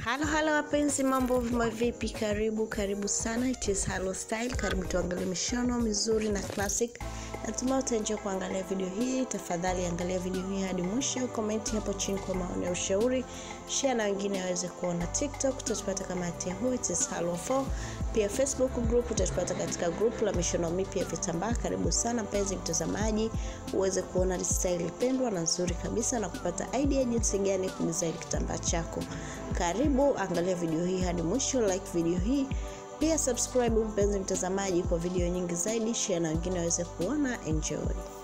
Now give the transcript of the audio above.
Halo halo wapenzi, mambo vipi? Karibu karibu sana, it is Halo Style. Karibu tuangalie mishono mizuri na classic. Natumai utaenjoy kuangalia video hii. Tafadhali angalia video hii hadi mwisho, komenti hapo chini kwa maoni ya ushauri, share na wengine waweze kuona. TikTok utatupata kama Yahoo, it is Halo 4. Pia Facebook group utatupata katika group la mishono mipya ya vitambaa. Karibu sana mpenzi mtazamaji, uweze kuona style pendwa na nzuri kabisa na kupata idea jinsi gani kudesign kitambaa chako. Karibu angalia video hii hadi mwisho, like video hii pia subscribe mpenzi mtazamaji, kwa video nyingi zaidi, share na wengine waweze kuona. Enjoy.